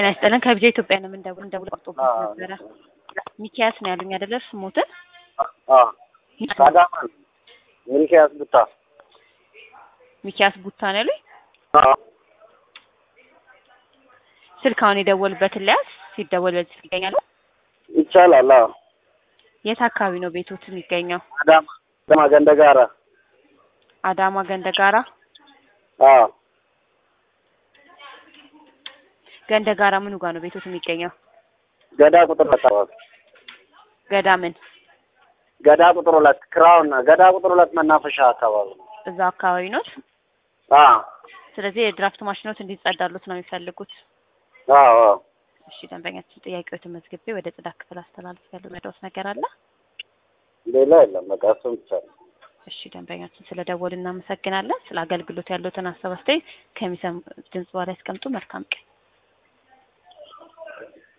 ጤና ይስጥልን ከብጃ ኢትዮጵያ ነው የምንደውል እንደውል ቆርጦበት ነበረ። ሚኪያስ ነው ያሉኝ አይደለ? ስሞትን አዳማ ነው። ሚልኪያስ ቡታ ሚኪያስ ቡታ ነው ያሉኝ። ስልክ አሁን የደወሉበትን ሊያዝ ሲደወል በዚህ ስልክ ይገኛሉ። ይቻላል። አዎ የት አካባቢ ነው ቤቶት የሚገኘው? አዳማ አዳማ ገንደጋራ። አዳማ ገንደጋራ። አዎ ገንደጋራ ምኑ ጋር ነው ቤቶት የሚገኘው? ገዳ ቁጥር ሁለት አካባቢ ገዳ ምን ገዳ ቁጥር ሁለት ክራውን ገዳ ቁጥር ሁለት መናፈሻ አካባቢ ነው። እዛ አካባቢ ነው። አዎ ስለዚህ የድራፍት ማሽኖት እንዲጸዳሉት ነው የሚፈልጉት። አዎ አዎ እሺ ደንበኛችን ጥያቄዎትን መዝግቤ ወደ ጽዳት ክፍል አስተላልፍ ያለው መዳውስ ነገር አለ? ሌላ የለም። በቃ እሱም ብቻ ነው። እሺ ደንበኛችን ስለ ደወል እናመሰግናለን። ስለ አገልግሎት ያሉትን ሀሳብ አስተያየት ከሚሰሙ ድምጽ በኋላ ያስቀምጡ። መልካም ቀን።